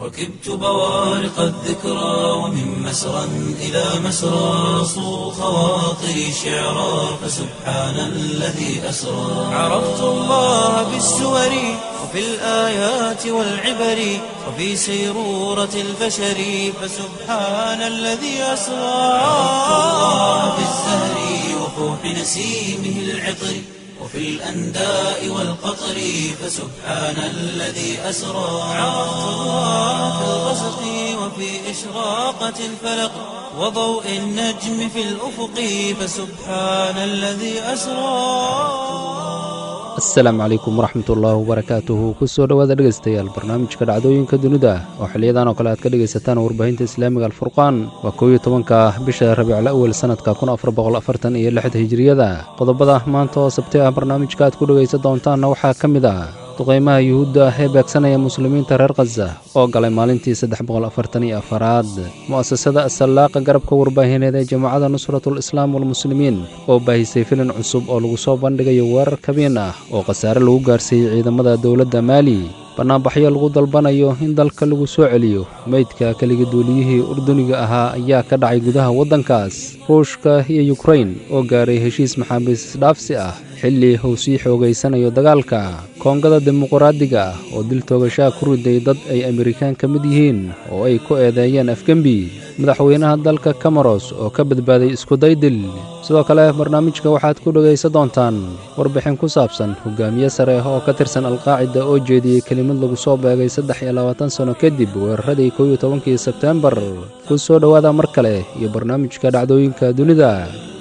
ركبت بوارق الذكرى ومن مسرى إلى مسرى صو خواطري شعرا فسبحان الذي أسرى عرفت الله بالسور وفي الآيات والعبر وفي سيرورة البشر فسبحان الذي أسرى عرفت الله بالزهر وفوح نسيمه العطر وفي الأنداء والقطر فسبحان الذي أسرى عرفت الله في الغسق وفي إشراقة الفلق وضوء النجم في الأفق فسبحان الذي أسرى asalaamu calaykum waraxmatullaahi wabarakaatuhu kusoo dhowaada dhegaystayaal barnaamijka dhacdooyinka dunida oo xiliyadan oo kale aad ka dhegaysataan warbaahinta islaamiga alfurqaan waa koow iyo tobanka bisha rabiicla awel sannadka kun afar boqol afartan iyo lixda hijiriyada qodobada maanta oo sabti ah barnaamijka aad ku dhegaysan doontaanna waxaa ka mid ah duqaymaha yuhuudda ah ee beegsanaya muslimiinta reer khaza oo galay maalintii saddex boqol afartan iyo afaraad mu'asasada asallaaqa garabka warbaahineed ee jamaacada nusratul islaam walmuslimiin oo baahisay filin cusub oo lagu soo bandhigayo weerar kabiin ah oo khasaare lagu gaarsiiyey ciidamada dowladda maali bannaanbaxyo lagu dalbanayo in dalka lagu soo celiyo meydka keligi duuliyihii urduniga ahaa ayaa ka dhacay gudaha waddankaas ruushka iyo yukrain oo gaaray heshiis maxaabiis isdhaafsi ah xilli uu sii xoogaysanayo dagaalka koongada dimuquraadiga ah oo dil toogashaa ku riday dad ay amerikaan ka mid yihiin oo ay ku eedeeyeen afgembi madaxweynaha dalka kamaros oo ka badbaaday iskudaydil sidoo kale barnaamijka waxaad ku dhegaysan doontaan warbixin ku saabsan hogaamiye sare oo ka tirsan alqaacida oo jeediyey kelimad lagu soo beegay saddex iyo labaatan sanno kadib weeraradii kow iyo tobankii sebteembar ku soo dhowaada mar kale iyo barnaamijka dhacdooyinka dunida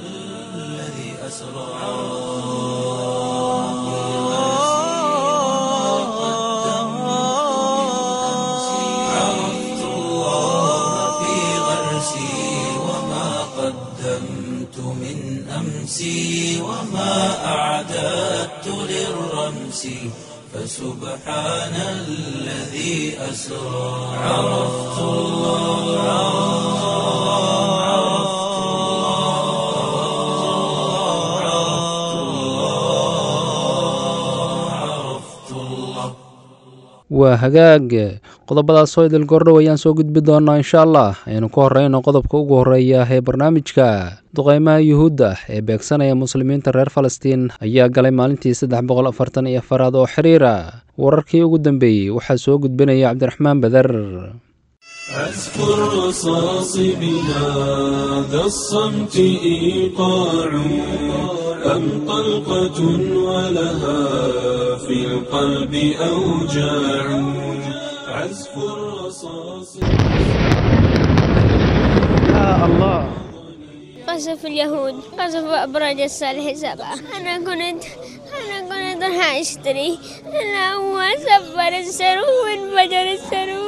عرفت الله في غرسي وما قدمت من أمسي وما أعددت للرمس فسبحان الذي أسرى عرفت الله عرفت الله عرفت الله waa hagaag qodobadaasoo idil gordhow ayaan soo gudbi doonnaa insha allah aynu ku horrayno qodobka ugu horreeya ee barnaamijka duqaymaha yuhuudda ee beegsanaya muslimiinta reer falastiin ayaa galay maalintii saddex boqol afartan iyo afaraad oo xiriira wararkii ugu dambeeyey waxaa soo gudbinaya cabdiraxmaan beder عزف الرصاص بهذا الصمت إيقاع أم طلقة ولها في القلب أوجاع عزف الرصاص قصف اليهود قصف أبراج الصالح سبعة أنا كنت أنا كنت راح أشتري أنا هو سبر السرو وانفجر السرو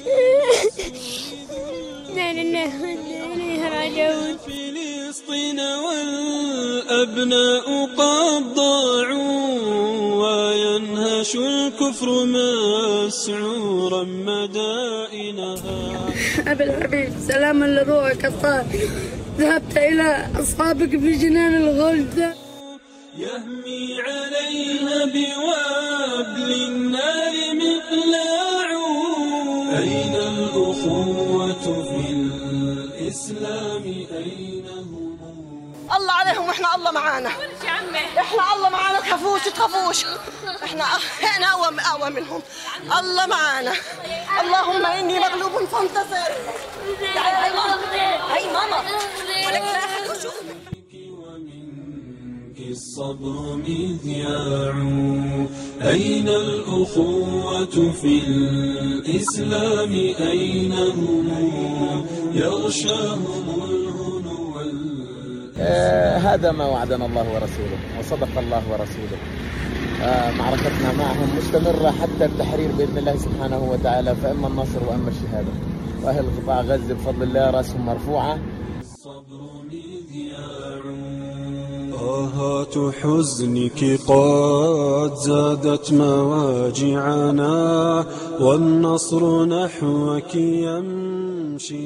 لا لله وإنا إليه راجعون فلسطين والأبناء قد ضاعوا وينهش الكفر مسعورا مدائنها أبي الحبيب سلاما لروحك الطاهر ذهبت إلى أصحابك في جنان الغلد يهمي عليها بوابل النار مقلاع أين الأخوة في الإسلام أين هم الله عليهم واحنا الله معانا احنا الله معانا تخافوش تخافوش احنا احنا اقوى اقوى منهم الله معانا اللهم اني مغلوب فانتصر تعالي هاي ماما هاي ماما ولك لا أحد يشوفك. ومنك الصبر مذياع أين الأخوة في الإسلام أين هم يغشاهم الهنو وال- آه، هذا ما وعدنا الله ورسوله وصدق الله ورسوله آه، معركتنا معهم مستمرة حتى التحرير بإذن الله سبحانه وتعالى فإما النصر وإما الشهادة وأهل قطاع غزة بفضل الله رأسهم مرفوعة الصبر مذياع آهات حزنك قد زادت مواجعنا والنصر نحوك يمشي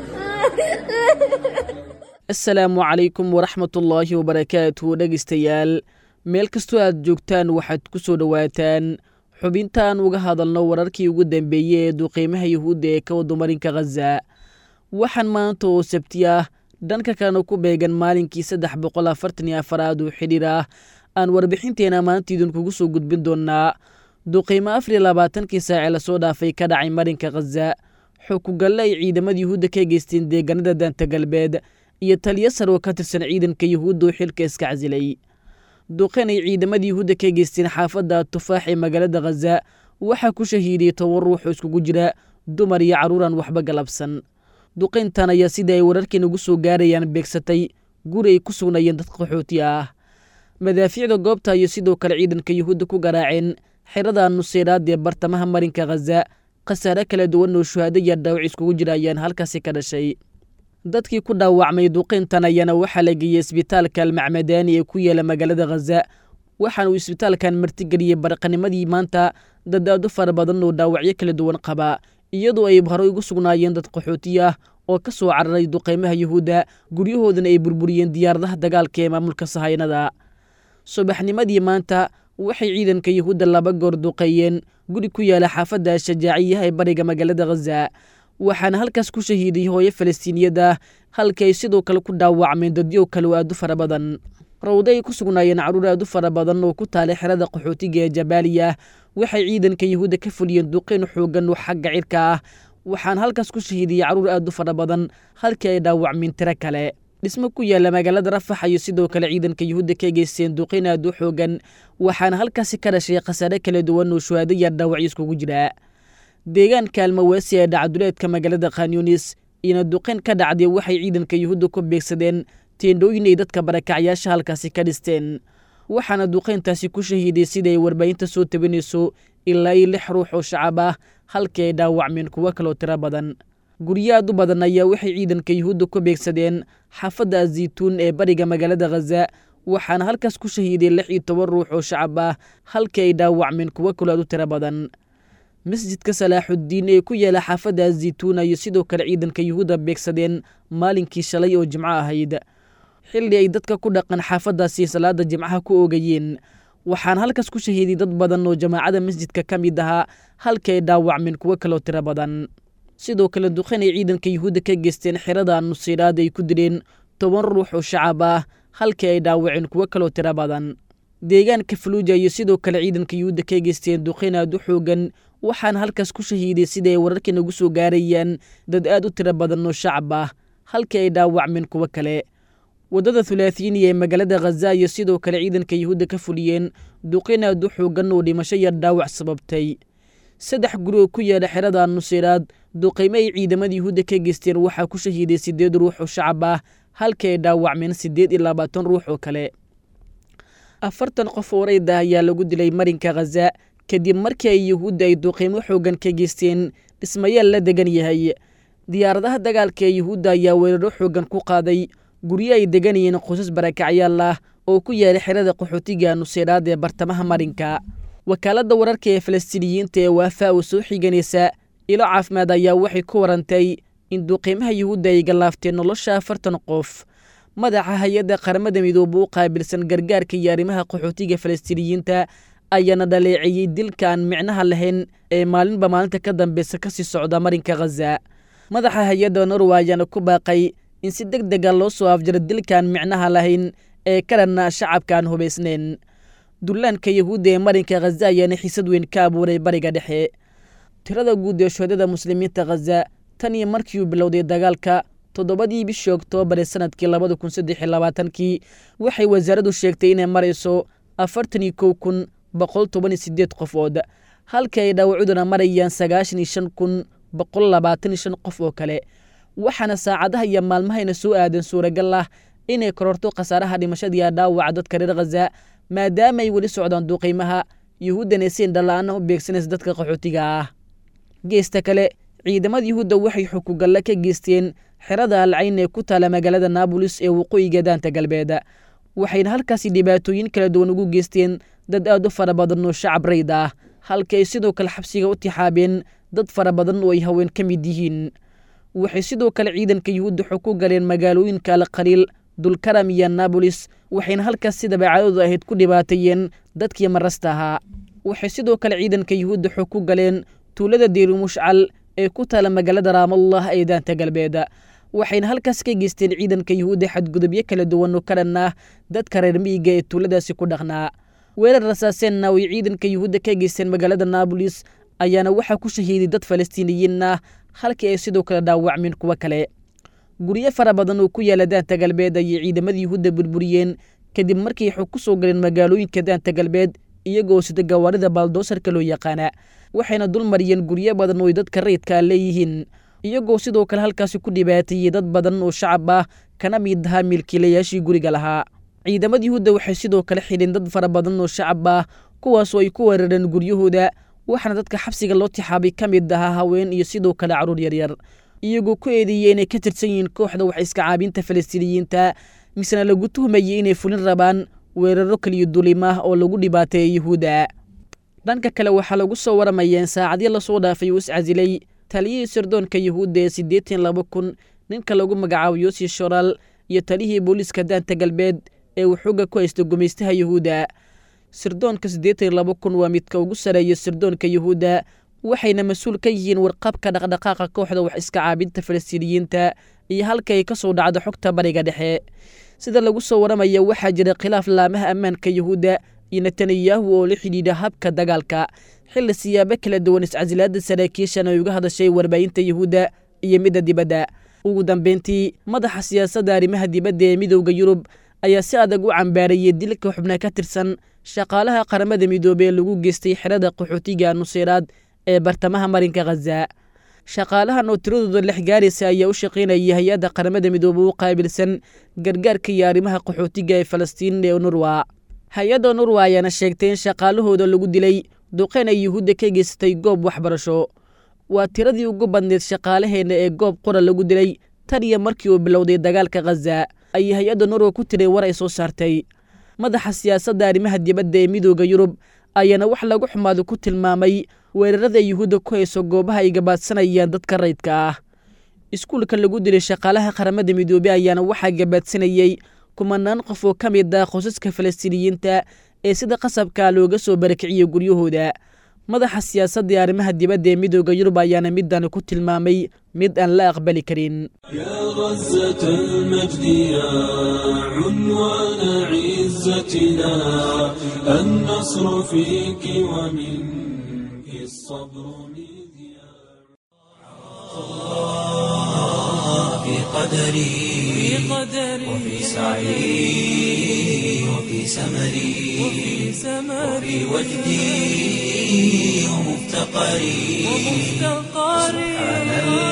asalaamu calaykum waraxmatullaahi wabarakaatu dhegaystayaal meel kastoo aad joogtaan waxaad ku soo dhowaataan xubintaan uga hadalno wararkii ugu dambeeyey ee duqiimaha yuhuudda ee ka wadumarinka khaza waxaan maanta oo sabti ah dhanka kalena ku beegan maalinkii saddex boqol afartan iyo afaraad oo xidhiir ah aan warbixinteena maanta idinkugu soo gudbin doonnaa duqiimo afar iyo labaatankii saace lasoo dhaafay ka dhacay marinka khaza xukugalle ay ciidamada yuhuudda ka geysteen deegaanada daanta galbeed iyo taliyo sar oo ka tirsan ciidanka yuhuudda oo xilka iska casilay duqeen ay ciidamada yuhuudda ka geysteen xaafadda tufaax ee magaalada khaza waxaa ku shahiidiyey toban ruux oo iskugu jira dumar iyo carruuraan waxba galabsan duqayntan ayaa sidai ay wararkeen ugu soo gaarayaan beegsatay guri ay ku sugnayeen dad qaxooti ah madaafiicda goobta iyo sidoo kale ciidanka yuhuudda ku garaaceen xerada nuseyraad ee bartamaha marinka khaza khasaare kala duwan oo shuhaado iyo dhaawac iskugu jira ayaan halkaasi ka dhashay dadkii ku dhaawacmay duqayntan ayaana waxaa la geeyey isbitaalka almacmadaani ee ku yaala magaalada khaza waxaana uu isbitaalkan martigeliyey barqanimadii maanta dad aad u fara badan oo dhaawacyo kala duwan qaba iyadoo ay horey ugu sugnaayeen dad qaxooti ah oo ka soo cararay duqaymaha yuhuudda guryahoodana ay burburiyeen diyaaradaha dagaalka ee maamulka sahaynada subaxnimadii maanta waxay ciidanka yuhuudda laba goor duqeeyeen guri ku yaala xaafadda shajaaciyaha ee bariga magaalada khaza waxaana halkaas ku shahiiday hooyo falastiiniyad ah halkii ay sidoo kale ku dhaawacmeen dadyo kale oo aad u fara badan rawdo ay ku sugnaayeen carruur aad u fara badan oo ku taalay xerada qaxootiga ee jabaaliya waxay ciidanka yuhuudda ka fuliyeen duqeyn xoogan oo xagga cirka ah waxaana halkaas ku shahiidiyey carruur aad u fara badan halkii ay dhaawacmeen tiro kale dhismo ku yaala magaalada rafax iyo sidoo kale ciidanka yuhuudda ka geysteen duqeyn aad u xoogan waxaana halkaasi ka dhashay khasaare kala duwan oo shuhaado iyo dhaawacyo iskugu jira deegaanka almawaasi ee dhacduleedka magaalada khanyunis iyona duqeyn ka dhacday waxay ciidanka yuhuudda ku beegsadeen teendhooyin ay dadka barakacyaasha halkaasi ka dhisteen waxaana duqeyntaasi ku shahiiday sida ay warbaahinta soo tabinayso ilaa iyo lix ruux oo shacab ah halkii ay dhaawacmeen kuwo kaloo tiro badan guryo aad u badan ayaa waxay ciidanka yuhuudda ku beegsadeen xaafadda azaytuun ee bariga magaalada khaza waxaana halkaas ku shahiiday lix iyo toban ruux oo shacab ah halkii ay dhaawacmeen kuwo kaloo aad u tiro badan masjidka salaaxuddiin ee ku yaala xaafadda azaytuuna iyo sidoo kale ciidanka yuhuudda beegsadeen maalinkii shalay oo jimco ahayd xilli ay dadka ku dhaqan xaafaddaasi salaada jimcaha ku oogayeen waxaana halkaas ku shahiiday dad badan oo jamaacada masjidka ka mid ahaa halkii ay dhaawacmeen kuwo kaloo tiro badan sidoo kale duqeyn ay ciidanka yuhuudda ka geysteen xerada nuseyraad ay ku dileen toban ruux oo shacab ah halkii ay dhaawaceen kuwo kaloo tiro badan deegaanka faluuja iyo sidoo kale ciidanka yuhuudda ka geysteen duqeyn aad u xoogan waxaana halkaas ku shahiiday sida ay wararkan ugu soo gaarayaan dad aad u tiro badan oo shacab ah halkii ay dhaawacmeen kuwo kale waddada thulaathiiniya ee magaalada khaza iyo sidoo kale ciidanka yuhuudda ka fuliyeen duqeyn aad u xoogan oo dhimasho iyo dhaawac sababtay saddex guri oo ku yaala xerada nuseyraad duqaymo ay ciidamada yuhuudda ka geysteen waxaa ku shahiiday siddeed ruux oo shacab ah halkii ay dhaawacmeen siddeed iyo labaatan ruux oo kale afartan qof oo rayda ayaa lagu dilay marinka khaza kadib markii ay yuhuudda ay duqaymo xoogan ka geysteen dhismayaal la degan yahay diyaaradaha dagaalka ee yuhuudda ayaa weeraro xoogan ku qaaday guryo ay deganayeen qoysas barakacyaal ah oo ku yaala xerada qaxootiga nuseyraad ee bartamaha marinka wakaaladda wararka ee falastiiniyiinta ee waafa oo soo xiganaysa ilo caafimaad ayaa waxay ku warantay in duqiimaha yuhuudda ay gallaafteen nolosha afartan qof madaxa hay-adda qaramada midooba u qaabilsan gargaarka iyo arrimaha qaxootiga falastiiniyiinta ayaana dhaleeceeyey dilka aan micnaha lahayn ee maalinba maalinta ka dambeysa ka sii socda marinka khaza madaxa hay-adda norwa ayaana ku baaqay in si deg dega loo soo afjaro dilkaan micnaha lahayn ee ka dhanna shacabka aan hubaysnayn dullaanka yuhuudda ee marinka khaza ayaana xiisad weyn ka abuuray bariga dhexe tirada guud ee shuhadada muslimiinta khaza tan iyo markii uu bilowday dagaalka toddobadii bishii oktoobar ee sanadkii labada kun saddex iyo labaatankii waxay wasaaraddu sheegtay inay marayso afartan iyo kow kun boqol toban iyo siddeed qofood halka ay dhaawacuduna marayaan sagaashan iyo shan kun boqol labaatan iyo shan qof oo kale waxaana saacadaha iyo maalmahayna soo aadan suuragal ah inay kororto khasaaraha dhimashadiiya dhaawaca dadka reer khaza maadaama ay weli socdaan duqiimaha yuhuuddana siin dhalla-aana u beegsanaysa dadka qaxootiga ah geesta kale ciidamada yuhuudda waxay xukugalle ka geysteen xerada alcayn ee ku taala magaalada naabolis ee waqooyiga daanta galbeed waxayna halkaasi dhibaatooyin kala duwan ugu geysteen dad aad u fara badan oo shacab rayd ah halka ay sidoo kale xabsiga u tixaabeen dad fara badan oo ay haween ka mid yihiin waxay sidoo kale ciidanka yuhuudda xog ku galeen magaalooyinka alqaliil dulkaram iyo naabolis waxayna halkaas si dabeecadoodu ahayd ku dhibaateeyeen dadkii marasta ahaa waxay sidoo kale ciidanka yuhuudda xog ku galeen tuulada diiru mushcal ee ku taala magaalada raamallah ee daanta galbeed waxayna halkaas ka geysteen ciidanka yuhuudda xadgudubyo kala duwan oo ka dhan ah dadka reer miyiga ee tuuladaasi ku dhaqnaa weerar rasaaseenna way ciidanka yuhuudda ka geysteen magaalada naabolis ayaana waxaa ku shahiiday dad falastiiniyiin ah halkii ay sidoo kale dhaawacmeen kuwo kale guryo fara badan oo ku yaala daanta galbeed ayay ciidamada yuhuudda burburiyeen kadib markay xog ku soo galeen magaalooyinka daanta galbeed iyagoo sida gawaarida baaldoosarka loo yaqaana waxayna dul mariyeen guryo badan oo ay dadka rayidkaa leeyihiin iyagoo sidoo kale halkaasi ku dhibaateeyey dad badan oo shacab ah kana mid ahaa milkiilayaashii guriga lahaa ciidamada yuhuudda waxay sidoo kale xidheen dad fara badan oo shacab ah kuwaasoo ay ku weerareen guryahooda waxaana dadka xabsiga loo tixaabay ka mid ahaa haween iyo sidoo kale carruur yaryar iyagoo ku eedeeyey inay ka tirsan yihiin kooxda wax iska caabinta falastiiniyiinta misena lagu tuhmayey inay fulin rabaan weeraro kaliyo dulimah oo lagu dhibaateeyey yuhuudda dhanka kale waxaa lagu soo waramayeen saacadyo lasoo dhaafay uu iscasilay taliyihii sirdoonka yuhuudda ee siddeetan laba kun ninka lagu magacaabo yosi shoral iyo taliyihii booliiska daanta galbeed ee uu xooga ku haysta gumaystaha yuhuudda sirdoonka siddeetan laba kun waa midka ugu sareeya sirdoonka yuhuudda waxayna mas-uul ka yihiin warqabka dhaqdhaqaaqa kooxda wax iska caabinta falastiiniyiinta iyo halka ay ka soo dhacdo xogta bariga dhexe sida lagu soo waramaya waxaa jira khilaaf laamaha ammaanka yuhuudda iyo netanyahu oo la xidhiidha habka dagaalka xilli siyaabo kala duwan iscasilaada saraakiishan ay uga hadashay warbaahinta yuhuudda iyo midda dibadda ugu dambeyntii madaxa siyaasadda arrimaha dibadda ee midowda yurub ayaa si adag u cambaarayey dilka xubna ka tirsan shaqaalaha qaramada midoobey ee lagu geystay xerada qaxootiga nuseyraad ee bartamaha marinka khaza shaqaalahan oo tiradooda lex gaaraysa ayaa u shaqaynayay hay-adda qaramada midoobey u qaabilsan gargaarka iyo arrimaha qaxootiga ee falastiin ee nurwa hay-adda nurwa ayaana sheegtay in shaqaalahooda lagu dilay duqeyn ay yuhuudda ka geysatay goob waxbarasho waa tiradii ugu badneyd shaqaalaheenna ee goob qura lagu dilay tan iyo markii uu bilowday dagaalka khaza ayay hay-adda norwa ku tiray war ay soo saartay madaxa siyaasadda arrimaha dibadda ee midooda yurub ayaana wax lagu xumaado ku tilmaamay weerarada yuhuudda ku hayso goobaha ay gabaadsanayaan dadka rayidka ah iskuulka lagu dilay shaqaalaha qaramada midoobey ayaana waxaa gabaadsanayey kumanaan qof oo ka mid ah qosaska falastiiniyiinta ee sida qasabkaa looga soo barakiciyey guryahooda madaxa siyaasadda ee arrimaha dibadda ee midooda yurub ayaana midani ku tilmaamay mid aan la aqbali karin يا غزة المجد يا عنوان عزتنا النصر فيك ومنك الصبر مذياع في قدري وفي سعي وفي سمري وفي وجدي ومفتقري سبحان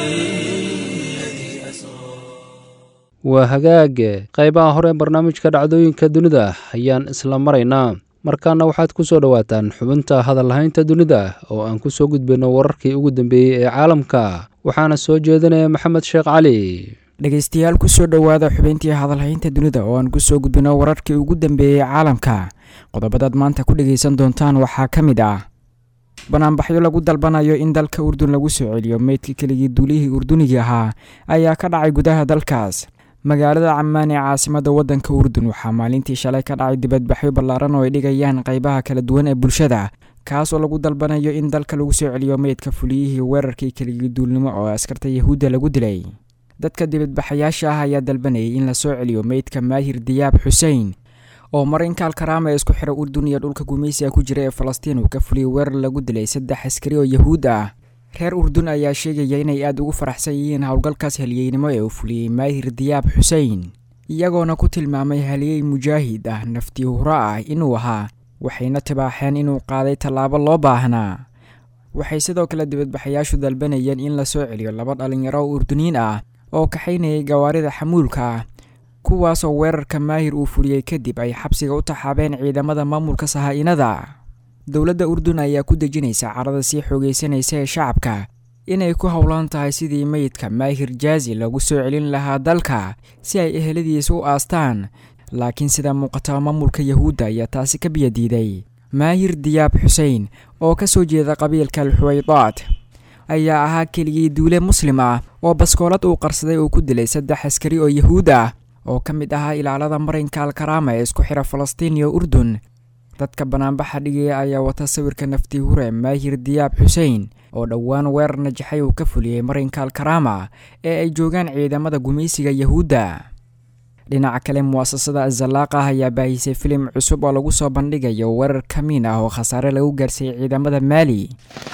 الذي أسرى waa hagaage qaybaha hore barnaamijka dhacdooyinka dunida ayaan isla maraynaa markaana waxaad ku soo dhowaataan xubinta hadallahaynta dunida oo aan ku soo gudbayno wararkii ugu dambeeyey ee caalamka waxaana soo jeedinaya maxamed sheekh cali dhegaystayaal kusoo dhowaada xubintii hadalhaynta dunida oo aan kusoo gudbino wararkii ugu dambeeyey caalamka qodobadaad maanta ku dhegaysan doontaan waxaa ka mid ah banaanbaxyo lagu dalbanayo in dalka urdun lagu soo celiyo meydka keligii duulihii urdunigii ahaa ayaa ka dhacay gudaha dalkaas magaalada camaan ee caasimada wadanka urdun waxaa maalintii shalay ka dhacay dibadbaxyo ballaaran oo ay dhigayaan qaybaha kala duwan ee bulshada kaas oo lagu dalbanayo in dalka lagu soo celiyo meydka fuliyihii weerarkii keligii duulnimo oo askarta yahuudda lagu dilay dadka dibadbaxayaasha ah ayaa dalbanayay in la soo celiyo meydka maahir diyaab xuseen oo marinka alkaraama ee isku xira urdun iyo dhulka gumaysiga ku jira ee falastiin uu ka fuliyey weerar lagu dilay saddex askari oo yahuud ah reer urdun ayaa sheegaya inay aada ugu faraxsan yihiin howlgalkaas haliyeynimo ee uu fuliyey maahir diyaab xuseen iyagoona ku tilmaamay haliyey mujaahid ah naftii huro ah inuu ahaa waxayna tibaaxeen inuu qaaday tallaabo loo baahnaa waxay sidoo kale dibadbaxayaashu dalbanayeen in la soo celiyo laba dhallinyaro oo urduniin ah oo kaxaynayay gawaarida xamuulka ah kuwaasoo weerarka maahir uu fuliyey kadib ay xabsiga u taxaabeen ciidamada maamulka sahaa-inada dowladda urdun ayaa ku dejinaysa carada sii xoogaysanaysa ee shacabka inay ku howlan tahay sidii meydka maahir jaazi lagu soo celin lahaa dalka si ay eheladiisa u aastaan laakiin sida muuqata maamulka yahuudda ayaa taasi ka biyadiiday maahir diyaab xuseen oo ka soo jeeda qabiilka alxuwaydaad ayaa ahaa keligii duule muslim ah oo baskoolad uu qarsaday uu ku dilay saddex askari oo yahuud ah oo ka mid ahaa ilaalada marinka alkaraama ee isku xira falastiin iyo urdun dadka banaanbaxa dhigaya ayaa wata sawirka nafti hure maahir diyaab xuseen oo dhowaan weerar najaxay uu ka fuliyey marinka alkaraama ee ay joogaan ciidamada gumaysiga yahuudda dhinaca kale muwaasasada azalaaq ah ayaa baahisay filim cusub oo lagu soo bandhigayo weerar kamiin ah oo khasaare lagu gaarsiiyey ciidamada maali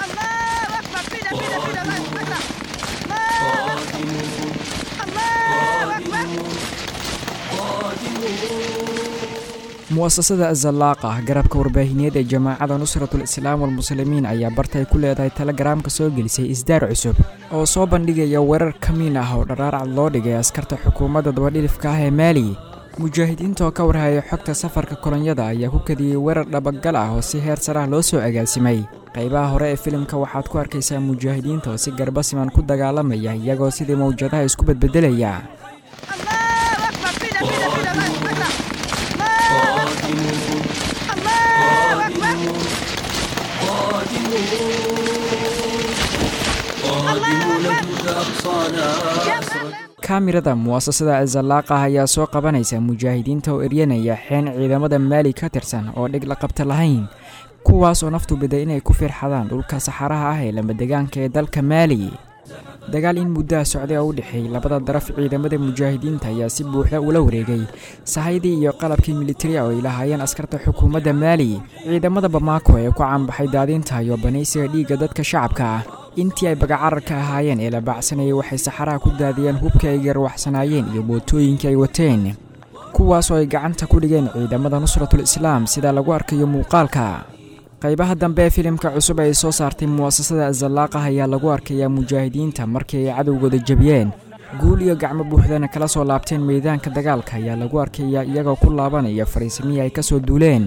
muwasasada azalaaqa garabka warbaahineed ee jamaacada nusratul islaam walmuslimiin ayaa bartay ku leedahay telegaraamka soo gelisay isdaar cusub oo soo bandhigaya weerar kamiin ah oo dharaarcad loo dhigay askarta xukuumadda dabadhilifka ah ee maali mujaahidiinta oo ka warhaya xogta safarka kolonyada ayaa ku kadiyey weerar dhabagal ah oo si heer sarah loo soo agaasimay qaybaha hore ee filimka waxaad ku arkaysaa mujaahidiinta oo si garba siman ku dagaalamaya iyagoo sidii mawjadaha isku bedbedelaya kaamirada muwaasasada azalaaqah ayaa soo qabanaysa mujaahidiinta oo eryanaya xeen ciidamada maali ka tirsan oo dhig la qabta lahayn kuwaas oo naftu biday inay ku firxadaan dhulka saxaraha ah ee lamadegaanka ee dalka maali dagaal in muddaha socday oo u dhexeeyey labada daraf ciidamada mujaahidiinta ayaa si buuxda ula wareegay sahaydii iyo qalabkii militariya oo ay lahaayeen askarta xukuumadda maali ciidamada bamaako ee ku caanbaxay daadinta iyo banaysiga dhiigga dadka shacabka ah intii ay bagacararka ahaayeen ee la baacsanayay waxay saxaraha ku daadiyeen hubkii ay garwaxsanaayeen iyo mootooyinkii ay wateen kuwaas oo ay gacanta ku dhigeen ciidamada nusratul islaam sida lagu arkayo muuqaalka qaybaha dambe ee filimka cusub ay soo saartay muwaasasada azalaaqah ayaa lagu arkayaa mujaahidiinta markii ay cadowgooda jebiyeen guul iyo gacmo buuxdana kala soo laabteen meydaanka dagaalka ayaa lagu arkayaa iyagoo ku laabanaya fariisimihii ay ka soo duuleen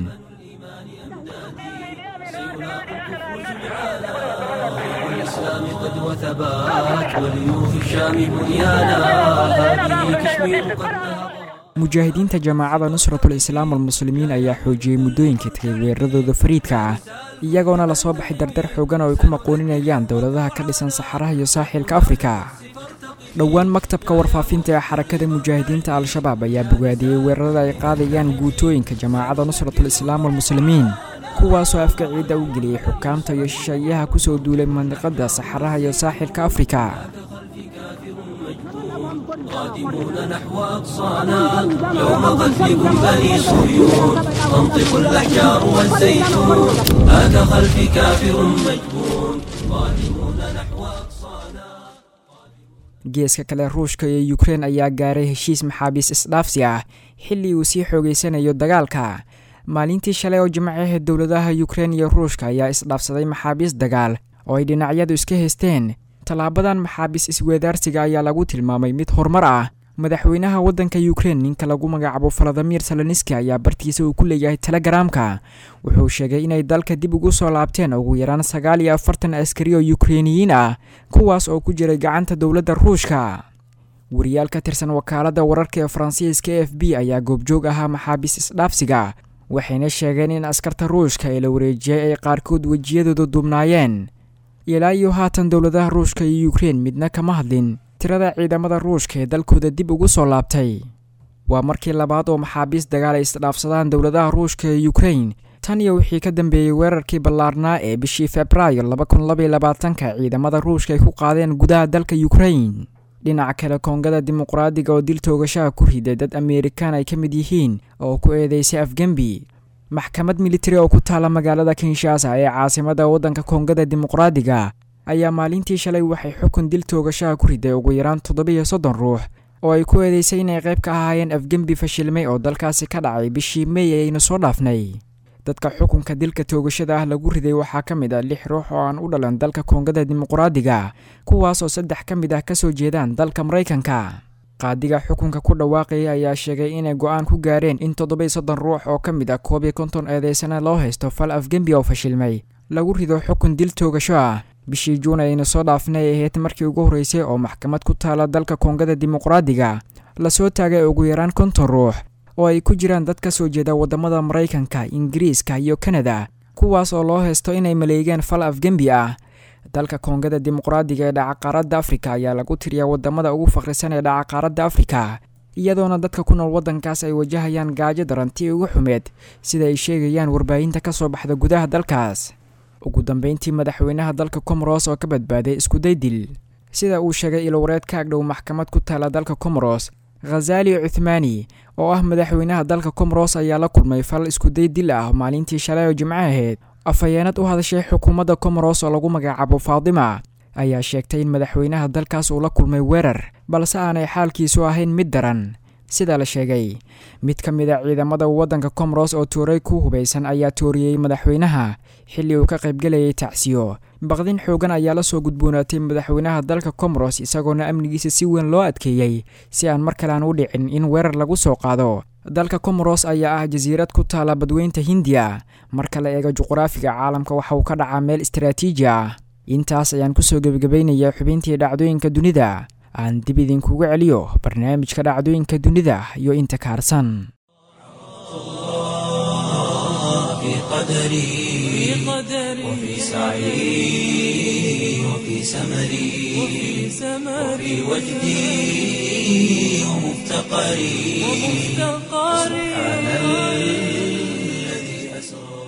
mujaahidiinta jamaacada nusratul islaam walmuslimiin ayaa xoojiyey muddooyinkii tagay weeraradooda fariidka ah iyagoona lasoo baxay dardar xoogan oo ay ku maqooninayaan dowladaha ka dhisan saxaraha iyo saaxilka afrika dhowaan maktabka warfaafinta ee xarakada mujaahidiinta al-shabaab ayaa bogaadiyey weerarada ay qaadayaan guutooyinka jamaacada nusratul islaam walmuslimiin kuwaasoo afka ciidda u geliyey xukaamta iyo shisheeyaha kusoo duulay mandiqada saxaraha iyo saaxilka afrika قادمون نحو أقصانا يوم قتلكم بني صهيون تنطق الأحجار والزيتون هذا خلفي كافر مجبون قادمون نحو أقصانا geeska kale ruushka iyo yukrein ayaa gaaray heshiis maxaabiis isdhaafsi ah xilli uu sii xoogeysanayo dagaalka maalintii shalay oo jimcaha dowladaha yukrein iyo ruushka ayaa isdhaafsaday maxaabiis dagaal oo ay dhinacyadu iska haysteen tallaabadan maxaabiis isweedaarsiga ayaa lagu tilmaamay mid horumar ah madaxweynaha waddanka yukrein ninka lagu magacaabo valadimir saloniski ayaa bartiisa uu ku leeyahay telegaraamka wuxuu sheegay inay dalka dib ugu soo laabteen ugu yaraan sagaal iyo afartan askari oo yukreiniyiin ah kuwaas oo ku jiray gacanta dowladda ruushka wariyaal ka tirsan wakaaladda wararka ee faransiiska e f b ayaa goobjoog ahaa maxaabiis isdhaafsiga waxayna sheegeen in askarta ruushka ee la wareejiyey ay qaarkood wejiyadooda duubnaayeen ilaa iyo haatan dowladaha ruushka iyo yukrein midna kama hadlin tirada ciidamada ruushka ee dalkooda dib ugu soo laabtay waa markii labaad oo maxaabiis dagaal ay isdhaafsadaan dowladaha ruushka ee yukrein tan iyo wixii ka dambeeyey weerarkii ballaarnaa ee bishii februaayo laba kun labaiy labaatanka ciidamada ruushka ay ku qaadeen gudaha dalka yukrein dhinaca kale koongada dimuqraadiga oo dil toogashaha ku riday dad ameerikaan ay ka mid yihiin oo ku eedeysay afgembi maxkamad militari oo ku taala magaalada kinshasa ee caasimada waddanka koongada dimuqraadiga ayaa maalintii shalay waxay xukun dil toogashaha ku riday ugu yaraan toddobiyo soddon ruux oo ay ku eedeysay inay qayb ka ahaayeen afgembi fashilmay oo dalkaasi ka dhacay bishii mey ayaynu soo dhaafnay dadka xukunka dilka toogashada ah lagu riday waxaa ka mid ah lix ruux oo aan u dhalan dalka koongada dimuqraadiga kuwaas oo saddex ka mid ah kasoo jeedaan dalka maraykanka qaadiga xukunka ku dhawaaqaya ayaa sheegay inay go-aan ku gaareen in toddobiy soddon ruux oo ka mid ah koob iyo konton eedeysana loo haysto fal afgembi oo fashilmay lagu rido xukun dil toogasho ah bishii juun ayaynu soo dhaafnay ahayd markii ugu horreysay oo maxkamad ku taala dalka koongada dimuqraadiga lasoo taagay ugu yaraan konton ruux oo ay ku jiraan dad ka soo jeeda waddamada maraykanka ingiriiska iyo kanada kuwaas oo loo haysto inay maleegeen fal afgembi ah dalka koongada dimuqraadiga ee dhaca qaaradda afrika ayaa lagu tiriyaa waddamada ugu fakhrisan ee dhaca qaaradda afrika iyadoona dadka ku nool waddankaas ay wajahayaan gaajo darantii ugu xumeed sida ay sheegayaan warbaahinta ka soo baxda gudaha dalkaas ugu dambeyntii madaxweynaha dalka comoros oo ka badbaaday iskuday dil sida uu sheegay ilwareed ka agdhow maxkamad ku taala dalka comoros khazali cuthmaani oo ah madaxweynaha dalka comoros ayaa la kulmay fal iskuday dil ah maalintii shalay oo jimco ahayd afhayeenad u hadashay xukuumadda comoros oo lagu magacaabo faadima ayaa sheegtay in madaxweynaha dalkaas uu la kulmay weerar balse aanay xaalkiisu ahayn mid daran sida la sheegay mid ka mid a ciidamada waddanka comoros oo tuuray ku hubaysan ayaa tooriyey madaxweynaha xilli uu ka qaybgelayay tacsiyo baqdin xoogan ayaa la soo gudboonaatay madaxweynaha dalka comoros isagoona amnigiisa si weyn loo adkeeyey si aan mar kale aan u dhicin in weerar lagu soo qaado dalka comoros ayaa ah jasiirad ku taala badweynta hindiya marka la eego juqraafiga caalamka waxa uu ka dhacaa meel istaraatiiji ah intaas ayaan kusoo gebagabaynayaa xubintii dhacdooyinka dunida aan dib idinkugu celiyo barnaamijka dhacdooyinka dunida iyo inta kaarsan في قدري وفي سعي وفي سمري وفي وجدي ومفتقري سبحان الذي أسرى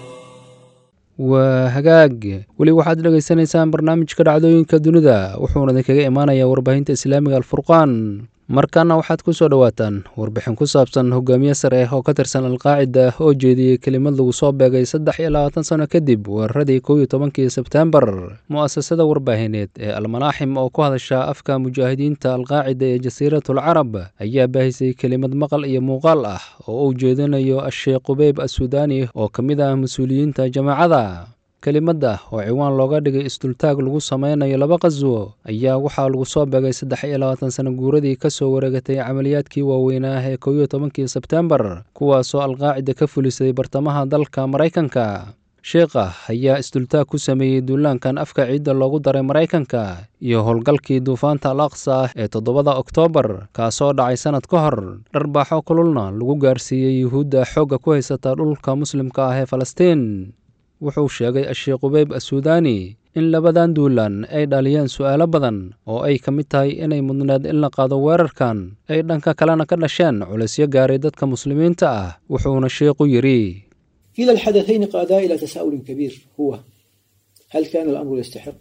waa hagaag weli waxaad dhegaysanaysaan barnaamijka dhacdooyinka dunida wuxuuna idinkaga imaanayaa warbaahinta islaamiga alfurqaan markaana waxaad ku soo dhowaataan warbixin ku saabsan hogaamiye sare oo ka tirsan alqaacida oo jeediyey kelimad lagu soo beegay saddex iyo labaatan sano kadib weeraradii kow iyo tobankii sebtembar mu'asasada warbaahineed ee almalaaxim oo ku hadasha afka mujaahidiinta alqaacida ee jasiiratul carab ayaa baahisay kelimad maqal iyo muuqaal ah oo uu jeedinayo asheekh qubeyb assudaani oo ka mid ah mas-uuliyiinta jamaacada kelimadda oo ciwaan looga dhigay isdultaag lagu sameynayo laba qaswo ayaa waxaa lagu soo beegay saddex iyo labaatan sano guuradii ka soo wareegatay camaliyaadkii waaweynaa ee kow iyo tobankii sebtembar kuwaasoo alqaacida ka fulisay bartamaha dalka maraykanka sheekha ayaa isdultaag ku sameeyey duulaankan afka ciidda loogu daray maraykanka iyo howlgalkii duufaanta al aqsa ee toddobada oktoobar kaasoo dhacay sannad ka hor dharbaaxo kululna lagu gaarsiiyey yuhuudda xoogga ku haysata dhulka muslimka ah ee falastiin wuxuu sheegay asheekh qubeyb assuudaani in labadan duulaan ay dhaliyeen su'aalo badan oo ay ka mid tahay inay mudneed in la qaado weerarkan ay dhanka kalena ka dhasheen culaysyo gaaray dadka muslimiinta ah wuxuuna sheekhu yidhi كلا الحدثين قادا إلى تساؤل كبير هو هل كان الأمر يستحق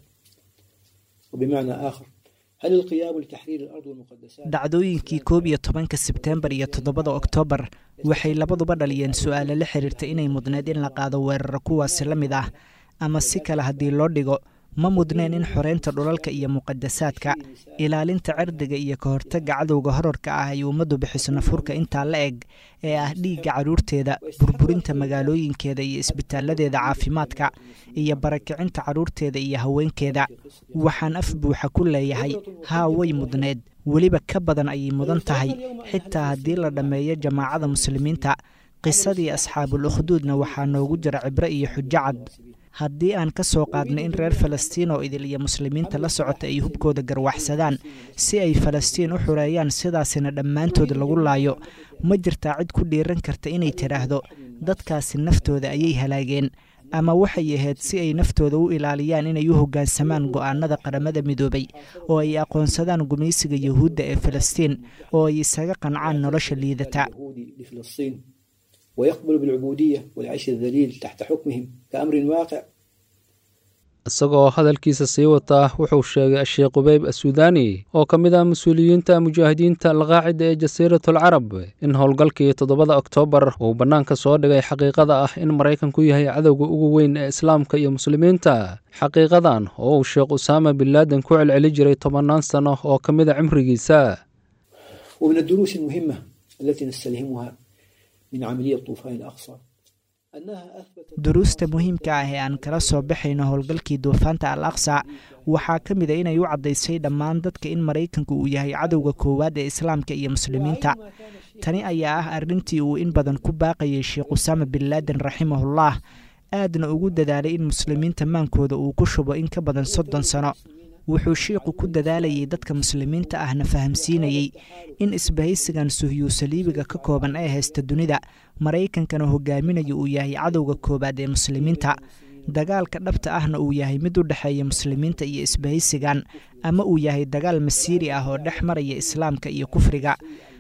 وبمعنى آخر هل القيام لتحرير الأرض والمقدسات dhacdooyinkii koob iyo tobanka sebteembar iyo toddobada oktoobar waxay labaduba dhaliyeen su'aalo la xiriirta inay mudneed in la qaado weeraro kuwaasi la mid ah ama si kale haddii loo dhigo ma mudneen in xoreynta dhulalka iyo muqadasaadka ilaalinta cirdiga iyo ka hortagga cadowga horarka ah ay ummaddu bixiso nafurka intaa la eg ee ah dhiigga carruurteeda burburinta magaalooyinkeeda iyo isbitaaladeeda caafimaadka iyo barakicinta carruurteeda iyo haweenkeeda waxaan af buuxa ku leeyahay haa way mudneed weliba ka badan ayay mudan tahay xitaa haddii la dhammeeyo jamaacada muslimiinta qisadii asxaabul ukhduudna waxaa noogu jira cibro iyo xujo cad haddii aan ka soo qaadno in reer falastiin oo idil iyo muslimiinta la socota ay hubkooda garwaxsadaan si ay falastiin u xureeyaan sidaasina dhammaantood lagu laayo ma jirtaa cid ku dhiiran karta inay tidhaahdo dadkaasi naftooda ayay halaageen ama waxay ahayd si ay naftooda u ilaaliyaan inay u hoggaansamaan go'aanada qaramada midoobay oo ay aqoonsadaan gumaysiga yuhuudda ee falastiin oo ay isaga qancaan nolosha liidata لفلسطين ويقبل بالعبودية والعيش الذليل تحت حكمهم كأمر واقع isagoo hadalkiisa sii wata wuxuu sheegay asheekh qubeyb assuudaani oo ka mid ah mas-uuliyiinta mujaahidiinta alqaacida ee jasiiratul carab in howlgalkii toddobada oktoobar uu bannaanka soo dhigay xaqiiqada ah in maraykanku yahay cadowga ugu weyn ee islaamka iyo muslimiinta xaqiiqadan oo uu sheekh usaama bin laaden ku celceli jiray tobannaan sano oo ka mid a cimrigiisa ومن الدروس المهمة التي نستلهمها من عملية طوفان الأقصى أنها أثبتت duruusta muhiimka ah ee aan kala soo baxayno howlgalkii duufaanta al aqsa waxaa ka mid a inay u caddaysay dhammaan dadka in maraykanku uu yahay cadowga koowaad ee islaamka iyo muslimiinta tani ayaa ah arrintii uu in badan ku baaqayay sheekh usaama bin laaden raximahullah aadna ugu dadaalay in muslimiinta maankooda uu ku shubo in ka badan soddon sano wuxuu shiiqu ku dadaalayay dadka muslimiinta ahna fahamsiinayey in isbahaysigan suhiyuu saliibiga ka kooban ee haysta dunida maraykankana hogaaminayo uu yahay cadowga koowaad ee muslimiinta dagaalka dhabta ahna uu yahay mid u dhexeeya muslimiinta iyo isbahaysigan ama uu yahay dagaal masiiri ah oo dhex maraya islaamka iyo kufriga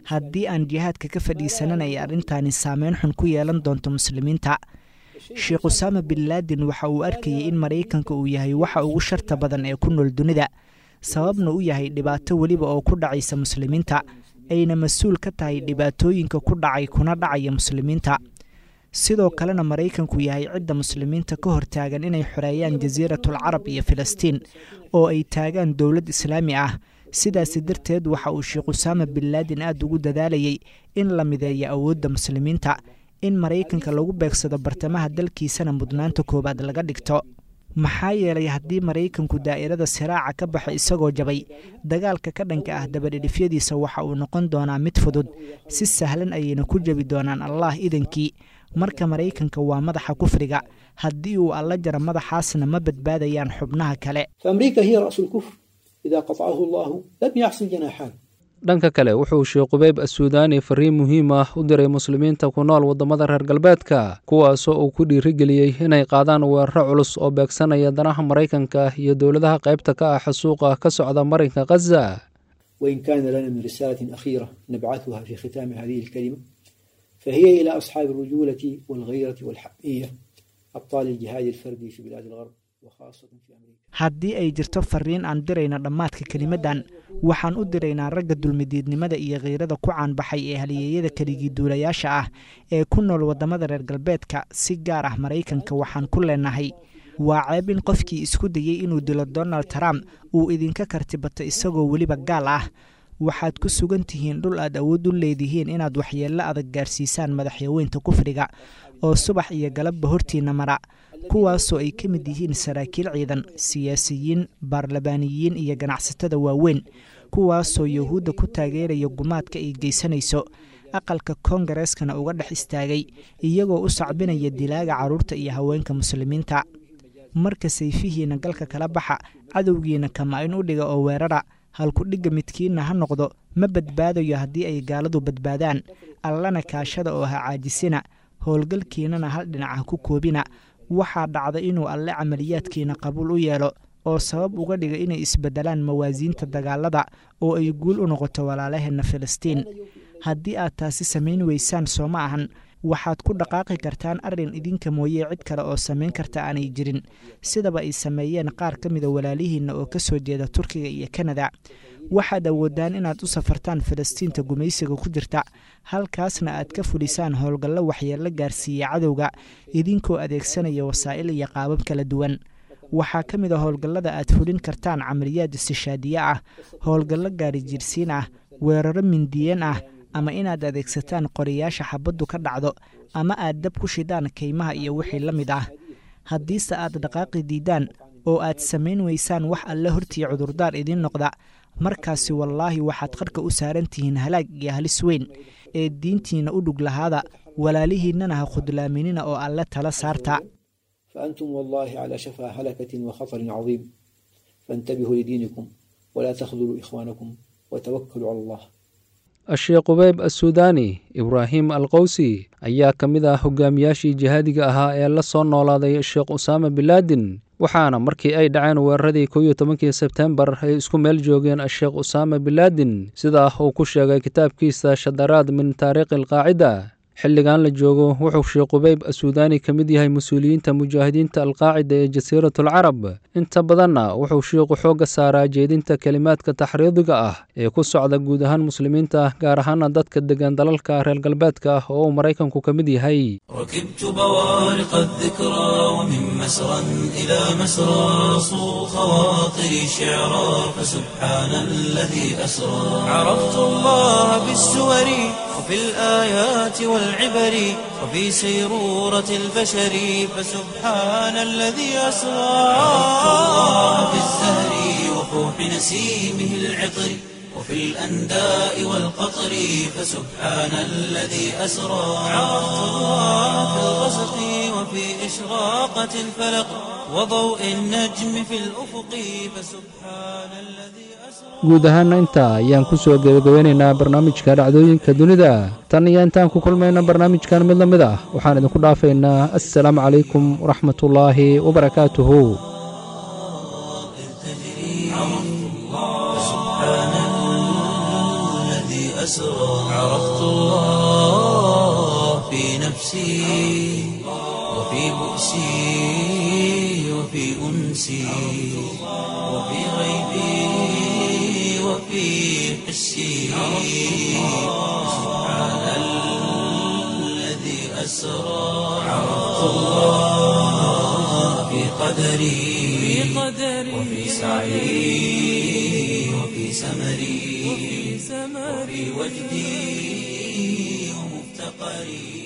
haddii aan jihaadka ka fadhiisanan ay arrintaani saameyn xun ku yeelan doonto muslimiinta sheekh usaama bin laadin waxa uu arkayay in maraykanka uu yahay waxa ugu sharta badan ee ku nool dunida sababna u yahay dhibaato weliba oo ku dhacaysa muslimiinta ayna mas-uul ka tahay dhibaatooyinka ku dhacay kuna dhacaya muslimiinta sidoo kalena maraykanku yahay cidda muslimiinta ka hortaagan inay xoreeyaan jasiiratul carab iyo filistiin oo ay taagaan dowlad islaami ah sidaasi darteed waxa uu sheekh usaama bin laadin aad ugu dadaalayay in la mideeyo awoodda muslimiinta in maraykanka lagu beegsado bartamaha dalkiisana mudnaanta koowaad laga dhigto maxaa yeelay haddii maraykanku daa'irada siraaca ka baxo isagoo jabay dagaalka ka dhanka ah dabadhidhifyadiisa waxa uu noqon doonaa mid fudud si sahlan ayayna ku jebi doonaan allah idankii marka maraykanka waa madaxa kufriga haddii uu alla jaro madaxaasna ma badbaadayaan xubnaha kale فأمريكا هي رأس الكفر إذا قطعه الله لم يحصل جناحان dhanka kale wuxuu sheekh qubayb assuudaani fariin muhiim ah u diray muslimiinta ku nool waddamada reer galbeedka kuwaasoo uu ku dhiirigeliyey inay qaadaan weeraro culus oo beegsanaya danaha maraykanka iyo dowladaha qaybta ka ah xasuuqa ka socda marinka khaza وإن كان لنا من رسالة أخيرة نبعثها في ختام هذه الكلمة فهي إلى أصحاب الرجولة والغيرة والحمية أبطال الجهاد الفردي في بلاد الغرب وخاصة في أمريكا haddii ay jirto fariin aan dirayna dhammaadka kelimaddan waxaan u diraynaa ragga dulmidiidnimada iyo khiirada ku caanbaxay ee haliyeeyada keligii duulayaasha ah ee ku nool waddamada reer galbeedka si gaar ah maraykanka waxaan ku leenahay waa ceeb in qofkii isku dayey inuu dilo donald trump uu idinka kartibato isagoo weliba gaal ah waxaad ku sugan tihiin dhul aad awood u leedihiin inaad waxyeello adag gaarsiisaan madaxyaweynta kufriga oo subax iyo galabba hortiinna mara kuwaasoo ay ka mid yihiin saraakiil ciidan siyaasiyiin baarlamaaniyiin iyo ganacsatada waaweyn kuwaasoo yuhuudda ku taageeraya gumaadka ay geysanayso aqalka koongareskana uga dhex istaagay iyagoo u sacbinaya dilaaga carruurta iyo haweenka muslimiinta marka sayfihiina galka kala baxa cadowgiina kama-in u dhiga oo weerara halku-dhigga midkiinna ha noqdo ma badbaadayo haddii ay gaaladu badbaadaan allana kaashada oo ha caajisina howlgalkiinana hal dhinac ha ku koobina waxaa dhacda inuu alle camaliyaadkiina qabuul u yeelo oo sabab uga dhiga inay isbeddelaan mawaasiinta dagaalada oo ay guul u noqoto walaalaheenna filistiin haddii aad taasi samayn weysaan soo ma ahan waxaad ku dhaqaaqi kartaan arrin idinka mooyee cid kale oo samayn karta aanay jirin sidaba ay sameeyeen qaar ka mida walaalihiinna oo ka soo jeeda turkiga iyo kanada waxaad awoodaan inaad u safartaan falastiinta gumaysiga ku jirta halkaasna aad ka fulisaan howlgallo waxyeello gaarsiiya cadowga idinkoo adeegsanaya wasaa'il iyo qaabab kala duwan waxaa ka mid a howlgallada aad fulin kartaan camaliyaad istishaadiye ah howlgallo gaari jirsiin ah weeraro mindiyeen ah ama inaad adeegsataan qoriyaasha xabaddu ka dhacdo ama aad dab ku shidaan kaymaha iyo wixii la mid ah haddiise aad dhaqaaqi diidaan oo aad samayn weysaan wax alle hortii cudurdaar idiin noqda markaasi wallaahi waxaad qarka u saaran tihiin halaag iyo halis weyn ee diintiinna u dhug lahaada walaalihiinnana ha khudlaaminina oo alle tala saarta فأنتم والله على شفا هلكة وخطر عظيم فانتبهوا لدينكم ولا تخذلوا إخوانكم وتوكلوا على الله sheekh qubayb assuudaani ibraahim al qowsi ayaa ka mid ah hogaamiyaashii jihaadiga ahaa ee la soo noolaaday sheekh usaama bilaadin waxaana markii ay dhaceen weeraradii kow iyo tobankii sebtembar ay isku meel joogeen sheekh usaama bilaadin sidaa uu ku sheegay kitaabkiisa shadaraad min taariikhi alqaacida xilligan la joogo wuxuu sheekh qubayb assuudaani ka mid yahay mas-uuliyiinta mujaahidiinta alqaacida ee jasiiratul carab inta badanna wuxuu sheikhu xoogga saaraa jeedinta kelimaadka taxriidiga ah ee ku socda guud ahaan muslimiinta gaar ahaana dadka degan dalalka reer galbeedka ah oo uu maraykanku ka mid yahay ركبت بوارق الذكرى ومن مسرى إلى مسرى صو خواطري شعرا فسبحان الذي أسرى عرفت الله بالسور وفي الآيات والعبر وفي سيرورة البشر فسبحان الذي أسرى عرفت الله بالزهر وفوح نسيمه العطر وفي الأنداء والقطر فسبحان الذي أسرى عرفت الله في الغسق وفي إشراقة الفلق وضوء النجم في الأفق فسبحان الذي guud ahaana intaa ayaan ku soo gebagabeynaynaa barnaamijka dhacdooyinka dunida tan iyo intaan ku kulmayna barnaamijkan mid la mid ah waxaan idinku dhaafaynaa assalaamu calaykum waraxmatullaahi wabarakaatuhu أسرى عرفت الله في نفسي وفي بؤسي وفي أنسي وفي غيبي وفي حسي سبحان الذي أسرى عرفت الله في قدري وفي سعي وفي سمري وفي وجدي ومفتقري